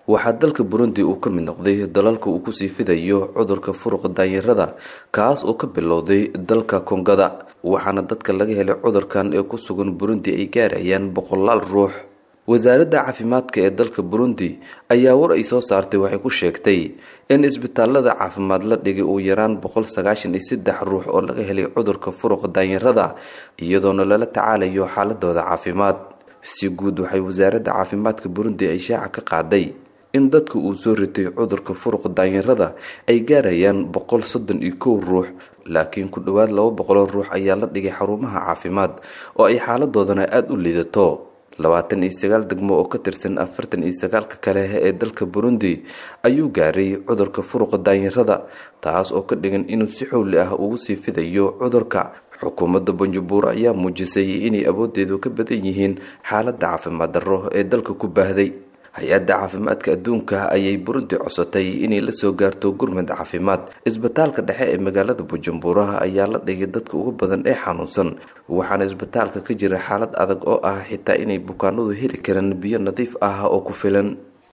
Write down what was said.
waxaa dalka burundi uu ka mid noqday dalalka uu kusii fidayo cudurka furuqa daanyarada kaas oo ka bilowday dalka kongada waxaana dadka laga helay cudurkan ee ku sugan burundi ay gaarayaan boqolaal ruux wasaaradda caafimaadka ee dalka burundi ayaa war ay soo saartay waxay ku sheegtay in isbitaalada caafimaad la dhigay uu yaraan boqol sagaashan iyo saddex ruux oo laga helay cudurka furuqa daanyarada iyadoona lala tacaalayo xaaladooda caafimaad si guud waxay wasaaradda caafimaadka burundi ay shaaca ka qaaday in dadka uu soo ritay cudurka furuqa daanyarada ay gaarayaan boqol soddon iyo kow ruux laakiin ku dhowaad laba boqoloo ruux ayaa la dhigay xarumaha caafimaad oo ay xaaladoodana aada u liidato labaatan iyo sagaal degmo oo ka tirsan afartan iyo sagaalka kale ee dalka burundi ayuu gaaray cudurka furuqa daanyarada taas oo ka dhigan inuu si xowli ah ugu sii fidayo cudurka xukuumadda banjabuur ayaa muujisay inay awoodeedu ka badan yihiin xaaladda caafimaad darro ee dalka ku baahday hay-adda caafimaadka adduunka ayay burundi codsatay inay la soo gaarto gurmad caafimaad isbitaalka dhexe ee magaalada bujumbura ayaa la dhigay dadka ugu badan ee xanuunsan waxaana isbitaalka ka jira xaalad adag oo ah xitaa inay bukaanadu heli karaan biyo nadiif ah oo ku filan